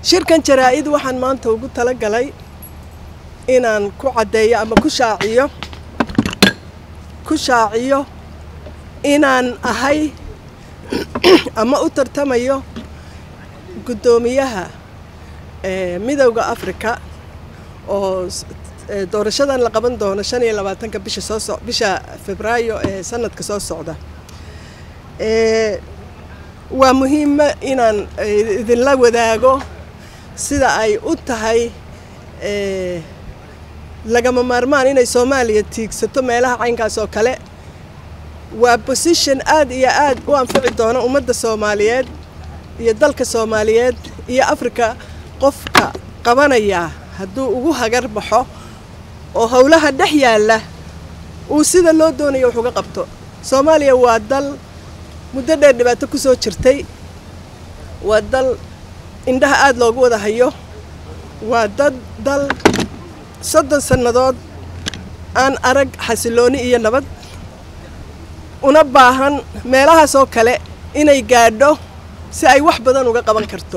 shirkan jaraa-id waxaan maanta ugu tala galay inaan ku caddeeyo ama ku shaaciyo ku shaaciyo inaan ahay ama u tartamayo guddoomiyaha midowda africa oo doorashadan la qaban doono shan iyo labaatanka bisha soo so bisha febraayo ee sanadka soo socda waa muhiima inaan idinla wadaago sida ay u tahay lagama maarmaan inay soomaaliya tiigsato meelaha caynkaas oo kale waa position aad iyo aad u anfici doona ummadda soomaaliyeed iyo dalka soomaaliyeed iyo africa qofka qabanaya hadduu ugu hagar baxo oo howlaha dhex yaalla uu sida loo doonayo wax uga qabto soomaaliya waa dal muddo dheer dhibaato ku soo jirtay waa dal indhaha aada loogu wada hayo waa dad dal soddon sannadood aan arag xasilooni iyo nabad una baahan meelahaas oo kale inay gaadho si ay wax badan uga qaban karto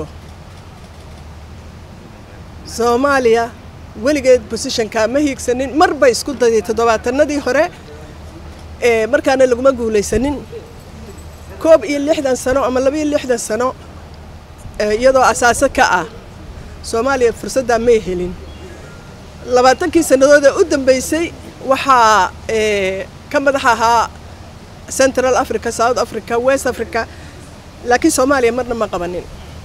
soomaaliya weligeed bosishonkaa ma hiigsanin mar bay isku daday toddobaatanadii hore ee markaana laguma guulaysanin koob iyo lixdan sano ama laba iyo lixdan sano iyadoo asaaso ka ah soomaaliya fursaddaa may helin labaatankii sannadood ee u dambeysay waxaa ka madax ahaa central africa south africa west africa laakiin soomaaliya marna ma qabanin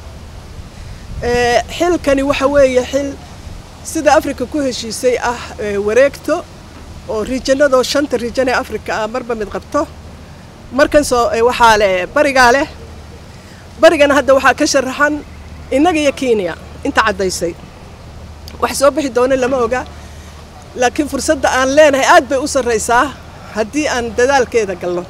xilkani waxa weeye xil sida africa ku heshiisay ah wareegto oo riijanadoo shanta riijan ee africa ah marba mid qabto markan soo waxaa leh barigaa leh barigana hadda waxaa ka sharaxan innaga iyo kenya inta caddaysay wax soo bixi doona lama oga laakiin fursadda aan leenahay aad bay u sarraysaa haddii aan dadaalkeeda galno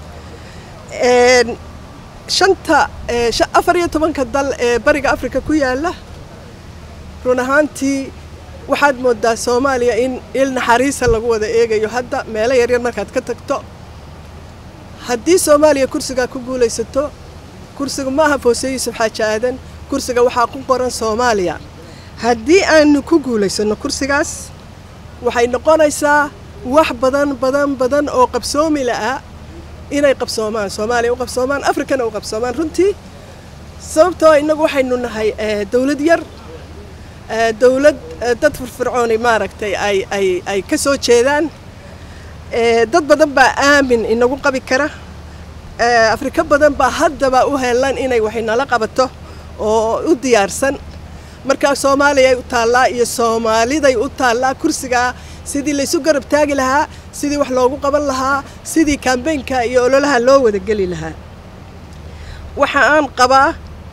shanta afar iyo tobanka dal ee bariga africa ku yaalla run ahaantii waxaad moodaa soomaaliya in il naxariisa lagu wada eegayo hadda meelo yaryar markaad ka tagto haddii soomaaliya kursigaa ku guulaysato kursiga ma aha foose yuusuf xaaji aadan kursiga waxaa ku qoran soomaaliya haddii aanu ku guulaysanno kursigaas waxay noqonaysaa wax badan badan badan oo qabsoomi la'a inay qabsoomaan soomaaliya u qabsoomaan africana u qabsoomaan runtii sababtoo innagu waxaynu nahay dawlad yar dawlad dad firfircooni maaragtay ay ay ay ka soo jeedaan dad badan baa aamin inagu qabi kara afrika badan baa haddaba u helan inay waxay nala qabato oo u diyaarsan markaa soomaaliyay u taallaa iyo soomaaliday u taallaa kursigaa sidii laysu garab taagi lahaa sidii wax loogu qaban lahaa sidii kambeynka iyo ololaha loo wada geli lahaa waxa aan qabaa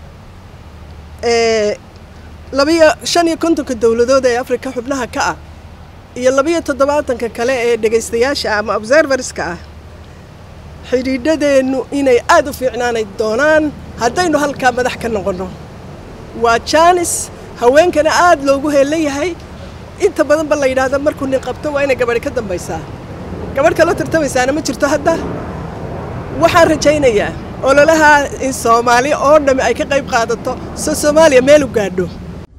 labiyo shan iyo kontonka dowladood ee afrika xubnaha ka ah iyo labiyo toddobaatanka kale ee dhegaystayaasha ama observerska ah xidhiidhadeennu inay aad u fiicnaanay doonaan haddaynu halkaa madax ka noqonno waa jaanis haweenkana aad loogu heelan yahay inta badan ba la yidhaahda markuu nin qabto waa inay gabadhi ka dambaysaa gabadh kaloo tartamaysaana ma jirto hadda waxaan rajaynayaa ololaha in soomaali oo dhammi ay ka qayb qaadato so soomaaliya meel u gaadho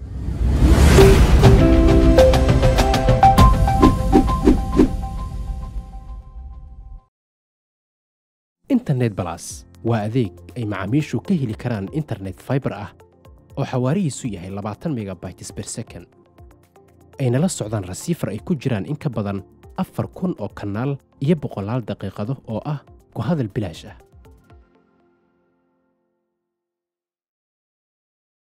internet balas waa adeeg ay macaamiishu ka heli karaan internet faibar ah oo xawaarihiisu yahay labaatan megabytes ber second ayna la socdaan rasiifar ay ku jiraan in ka badan afar kun oo kanaal iyo boqolaal daqiiqado oo ah ku hadal bilaash ah